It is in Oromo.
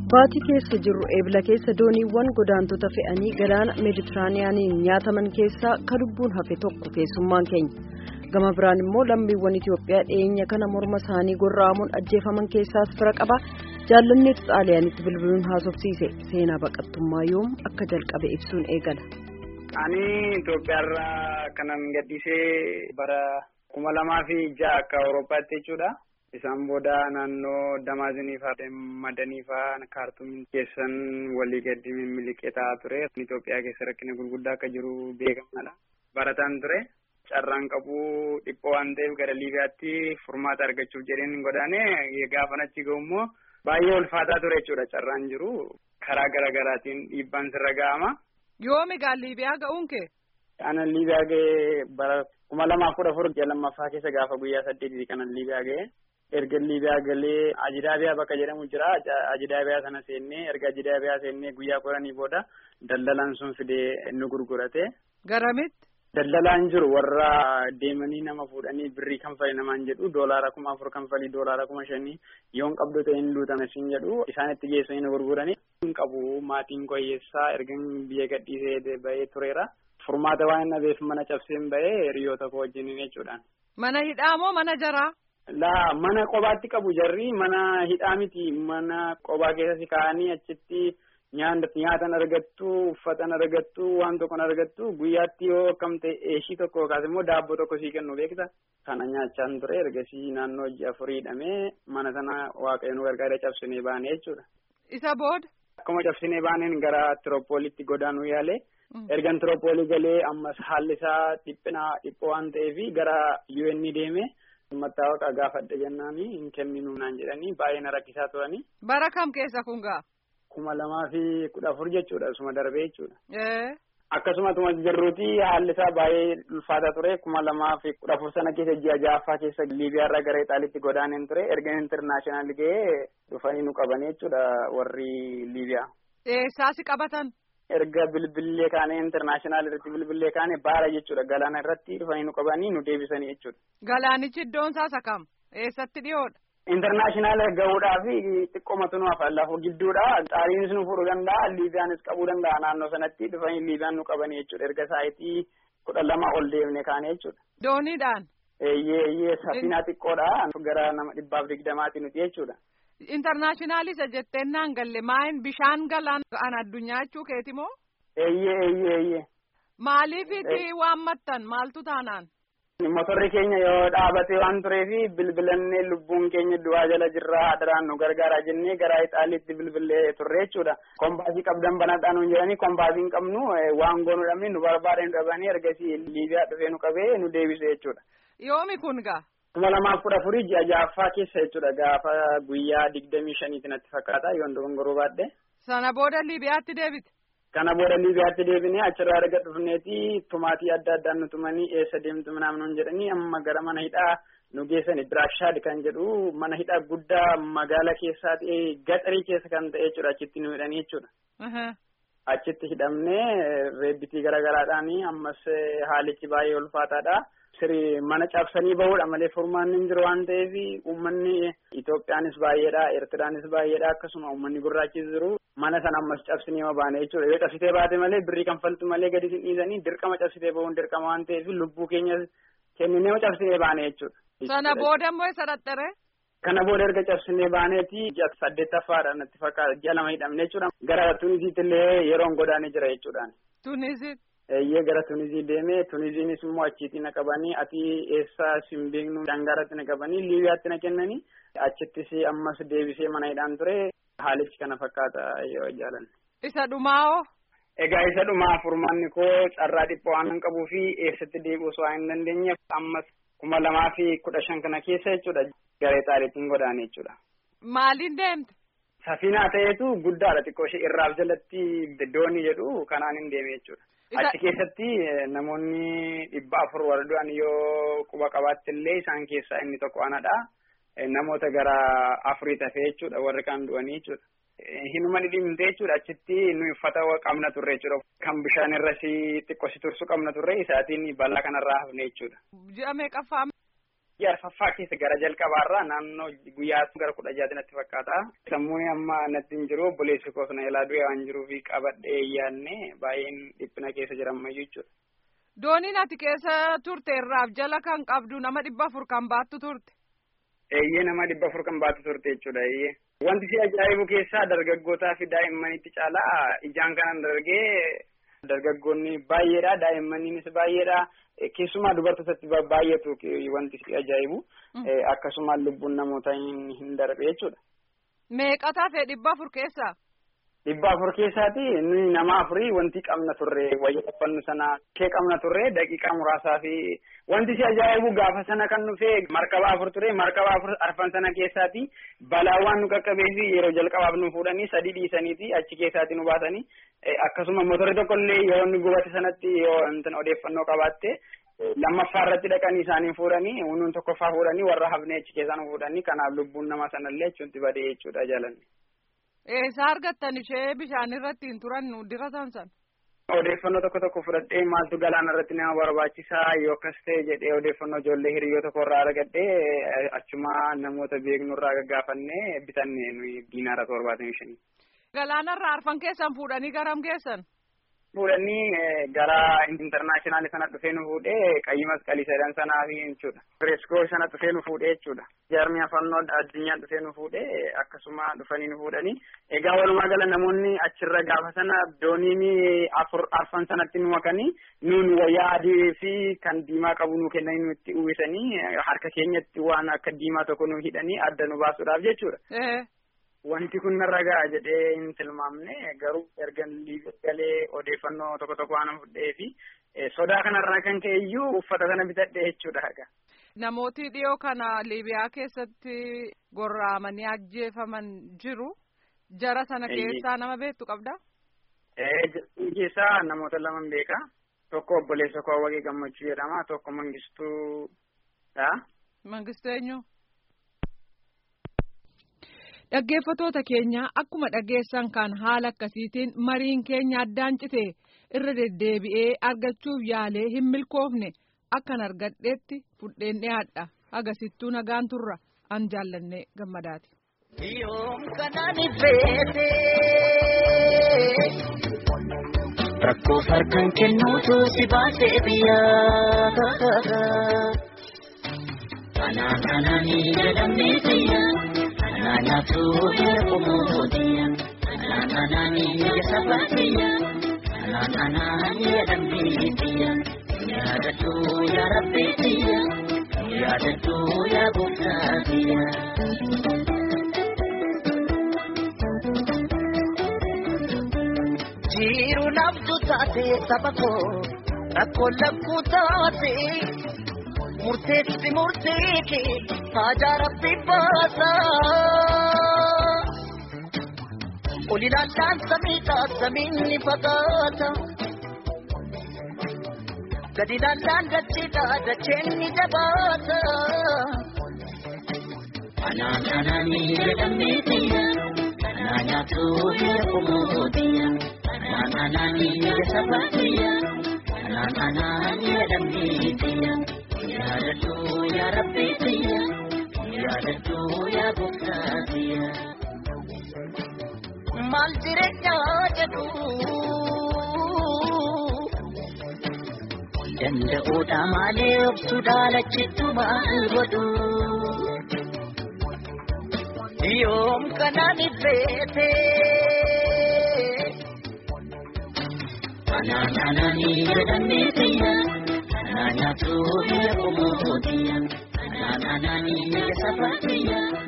Baatii keessa jirru eebila keessa dooniiwwan godaantota fe'anii galaana meeditiraaniyaaniin nyaataman keessaa ka lubbuun hafe tokko keessummaan keenya. Gama biraan immoo lammiiwwan Itoophiyaa dhiyeenya kana morma isaanii gorra'amuun ajjeefaman keessaas fira qaba. Jaallanneetu xaaliyaanitti bilbiluun haasofsiise seenaa baqattummaa yoom akka jalqabe ibsuun eegala. Ani Itoophiyaarraa kanan gadhiisee bara kuma lamaa fi ja'a akka Awurooppaatti jechuudha. Isaan booda naannoo Damaazinii fa'aa madanii fa'aa kaartumiin keessan walii gadi miliqee ta'aa ture. Itoophiyaa keessa rakkina gurguddaa akka jiru beekamaadha. Barataan ture. Carraan qabu dhiphoo waan ta'eef gara Liibiyaatti furmaata argachuuf jedheen godaane gaafan achi gahu immoo baay'ee ulfaataa ture jechuudha carraan jiru. Karaa gara garaatiin dhiibbaan sirra ga'ama. Yoomi egaa Liibiyaa ga'uun kee? Ana Liibiyaa ga'ee bara kuma lamaaf kudha afur ji'a lammaffaa keessa gaafa guyyaa saddeetii kanan Liibiyaa ga'ee. erga liibiyaa galee ajidaabiyaa bakka jedhamu jira ajidaabiyaa sana seennee erga ajidaabiyaa seennee guyyaa kudhanii booda daldalaan sun fidee nu gurgurate. Garamitti? Daldalaan jiru warra deemanii nama fuudhanii birrii kanfali namaan jedhu doolaara kuma afur kanfalii doolaara kuma shanii yoon qabdu ta'e hin luutame siin jedhu isaanitti geessanii nu gurguranii. Hin qabu maatiin koyyeessaa erga biyya gadhiisee bahee tureera. Furmaata waan dhabeef mana cabseen bahee hiriyoota koo wajjin jechuudhaan. Mana hidhaa moo mana jaraa? Laa mana qobaatti qabu jarri mana hidhaa miti mana qobaa keessatti kaa'anii achitti nyaatan argattu uffatan argattu waan tokkon argattu guyyaatti yoo akkam ta'e eeshii tokko yookaas immoo daabboo tokko sii kennu beekta. Kana nyaachaan ture ergasii naannoo ji'a afurii hidhamee mana sana waaqayyo nu gargaaree cabsinee baane jechuudha. Isa booda? Akkuma cabsinee baaneen gara Tiroopooliitti godaanuu yaale. Ergan Tiroopoolii galee ammas haalli isaa dhiphina dhiphoo waan ta'eef gara UN deeme. Mattaawaqaa gaafadha jennaan hin kenninu naan jedhanii baay'ee na rakkisaa turanii. Bara kam keessa kun gaa? Kuma lamaa fi kudha afur jechuudha suma darbee jechuudha. Akkasumatuma jirruuti haalli isaa baay'ee ulfaataa ture kuma lamaa fi kudha afur sana keessa ji'a ja'affaa keessa Liibiyaarraa gara Ixaaliitti godaaneen ture erga intarnaashinaal ga'ee dhufanii nu qabanii jechuudha warri Liibiyaa. Eessaasi qabatan? erga bilbillee kaane intarnaashinaal irratti bilbillee kaane baara jechuudha galaana irratti dhufanii nu qabanii nu deebisanii jechuudha. Galaanichi iddoon isaa kam? Eessatti dhiyoodha? Intarnaashinaal gahuudhaa fi xiqqoomatu nu hafa lafa gidduudha. Xaaliinis nu fuudhuu danda'a, Liibiyaanis qabuu danda'a naannoo sanatti dhufanii Liibiyaan nu qabanii jechuudha. Erga saayitii kudha lama ol deemne kaane jechuudha. Dooniidhaan? Eeyyee eeyyee safinaa xiqqoodha. Gara nama dhibbaaf digdamaati nuti jechuudha. Intarnaashinaaliisa jetteen naan galle maayin bishaan galaan an addunyaa jechuu keeti moo? Eeyyee eeyyee eeyyee. Maaliifiti waan mattan maaltu taanaan? Motorri keenya yoo dhaabate waan tureefi bilbilannee lubbuun keenya du'aa jala jirraa adaraan nu gargaaraa jennee gara Ixaaliitti bilbilee turre jechuudha. Kompaasii qabdan banadhaa nuun jedhanii kompaasii hin qabnu waan goonu dhabne nu barbaadan dhabanii ergasii Liibiyaa dhufee nu qabee nu deebise jechuudha. Yoomi kun gaa? kuma lamaaf kudha afurii ji'a ja'affaa keessa jechuudha gaafa guyyaa digdamii shaniiti natti fakkaata yoon dogongoruu baadhe. Sana booda Liibiyaatti deebite. Kana booda Liibiyaatti deebinee achirraa erga dhufneeti tumaatii adda addaan nu tumanii eessa deemtu naamnoon jedhanii amma gara mana hidhaa nu geessani Biraashaad kan jedhu mana hidhaa guddaa magaala keessaa ta'e gaxarii keessa kan ta'e jechuudha achitti nu hidhanii jechuudha. Achitti hidhamnee reebbitii garaagaraadhaan ammas haalichi baay'ee ulfaataadha. Siri mana cabsanii bahuudha malee furmaanni hin jiru waan ta'eef uummanni Itoophiyaanis baay'eedha Eertiraanis baay'eedha akkasuma uummanni gurraachis jiru mana sana ammas cabsinee ma baane jechuudha yoo cabsitee baate malee birrii kanfaltu malee gadi sin dhiisanii dirqama cabsitee bahuun dirqama waan ta'eef lubbuu keenya kenninee ma cabsinee baane jechuudha. Sana booda immoo isa dhadhare. Kana booda erga cabsinee baaneeti ji'a saddeettaffaadha natti fakkaata ji'a lama hidhamne jechuudha gara Tunisiitti illee yeroon godaanee jira jechuudhaan. Tunisiitti. Eeyyee gara Tunizii deemee Tuniziinis immoo achitti na qabanii ati eessa sin beeknu dangaratti na qabanii Liibiyaatti na kennanii achittis ammas deebisee mana hidhaan ture haalichi kana fakkaata yoo jaalanne. Isa dhumaa Egaa isa dhumaa furmaanni koo carraa dhiphoo waan hin qabuu fi eessatti deebi'uu osoo hin dandeenyeef ammas kuma lamaa fi kudha shan kana keessa jechuudha gara Ixaaliitiin godaane jechuudha. Maaliin deemte? Safiinaa ta'eetu guddaadha xiqqoo ishee irraaf jalatti doonii jedhu kanaan hin deeme jechuudha. Achi keessatti namoonni dhibba afur warra du'an yoo quba qabaatti illee isaan keessaa inni tokko anadha. Namoota gara afurii tafee jechuudha warri kaan du'anii jechuudha. Hinuma dhidhimte jechuudha achitti nu uffata qabna turre jechuudha. Kan bishaan irratti xiqqoo si tursu qabna turre isaatiin balaa kanarraa hafne jechuudha. Ji'a meeqaffaa? arfaffaa keessa gara jalqabaarraa naannoo guyyaa gara kudha jaati natti fakkaata. Sammuun amma natti hin jiru obboleessi koos na ilaa du'e waan jiruuf qabadhee yaadne baay'een dhiphina keessa jirammayyuu jechuudha. Dooniin ati keessa turte irraaf jala kan qabdu nama dhibba afur kan baattu turte. Eeyyee nama dhibba afur kan baattu turte jechuudha eeyyee. Wanti si ajaa'ibu keessaa dargaggootaa fi daa'immanitti caalaa ijaan kanan dargee dargaggoonni baay'eedha daa'immannis baay'eedha keessumaa dubartootatti baay'atu wanti si ajaa'ibu akkasumas lubbuun namoota hin darbe jechuudha. Meeqa tafe dhibba afur keessaa? Dhibba afur keessaati nuyi nama afurii wanti qabna turre wayya uffannu sana kee qabna turre daqiiqaa muraasaa fi wanti si ajaa'ibu gaafa sana kan dhufe markaba afur ture markaba afur arfan sana keessaati balaawwan nu qaqqabee fi yeroo jalqabaaf nu fuudhanii sadii dhiisaniiti achi keessaati nu baasanii akkasuma motorri tokkollee yoo inni gubate sanatti yoo odeeffannoo qabaatte lammaffaa irratti dhaqanii isaanii fuudhanii nuun tokkoffaa fuudhanii warra hafnee achi keessaa nu fuudhanii kanaaf lubbuun nama sanallee achuutti badee jechuudha jaalanne. Eessaa argattan ishee bishaan irratti hin turan diratan san. Odeeffannoo tokko tokko fudhadhee maaltu galaana irratti nama barbaachisaa yoo akkas ta'e jedhee odeeffannoo ijoollee hiriyyoo tokko irraa argadhee achuma namoota beeknu irraa gaggaafannee bitanne nuyi diinaara torbaatamii shanii. Galaana irraa arfan keessan fuudhanii garam geessan? Fuudhanii gara intarnaashinaali sana dhufee nu fuudhee qayyi masqalii sadan sanaa fi jechuudha. Reeskoo sana dhufee nu fuudhee jechuudha. Jaarmiyaa fannoo addunyaa dhufee nu fuudhee akkasuma dhufanii nu fuudhanii. Egaa walumaa gala namoonni achirra gaafa sana dooniin afur arfan sanatti nu makanii nuun wayyaa adii fi kan diimaa qabu nu kennanii nutti uwwisanii harka keenyatti waan akka diimaa tokko nu hidhanii adda nu baasuudhaaf jechuudha. Wanti kun narra ga'a jedhee hin tilmaamne garuu erga galee odeeffannoo tokko tokko waan fudhee fi sodaa kanarraa kan ka'e iyyuu uffata sana bitadhe jechuudha. Namooti dhiyoo kana Liibiyaa keessatti gorraamanii ajjeefaman jiru. Jara sana keessaa nama beektu qabda? Keessaa namoota lama beeka. Tokko obboleessa koo Awwaqee Gammachuu jedhama. Tokko Mangistuudha. Mangistuu eenyu? Dhaggeeffatoota keenya akkuma dhageessan kan haala akkasiitiin mariin keenya addaan cite irra deddeebi'ee argachuuf yaalee hin milkoofne akkan argadheetti fudheen dhiyaadha agasittuu nagaan turra an jaallannee gammadaati. Rakkoo harkaan kennuutu si baasee biyyaa. Anaan anaanii jedhamee biyyaa. Anaanatu yaakumuudiya. Anaan anaanii sabaatiya. Anaan anaan jedhamee biyya. Yaadatu yaa rabbeetiya. Yaadatu yaa gooftaatiya. Jiru naftu taate saba koo rakkoo lakkuu taate murteessi murteeke haajaa rabbi baasa. Oli laallaan samiidha samiin ni fagaata. Gadi laallaan dacheedha dacheen ni jabaata. Anaan anaanii jedhamee biyya. Anaan nyaatu biyya kumuudiya. Anaan anaanii sabaatiya. Anaan anaan jedhamee biyya. Yaadatu yaa rabbeetiya. Yaadatu yaa gooftaatiya. Maal jireenyaa jedhu. Danda'uudha malee obsuudha lachittu maal godhu. Yoom kanaan ifeete. Anaan anaanii jedhamee biyya. Anaan nyaatu biyya kumuudiya. Anaan anaanii sabaatiya.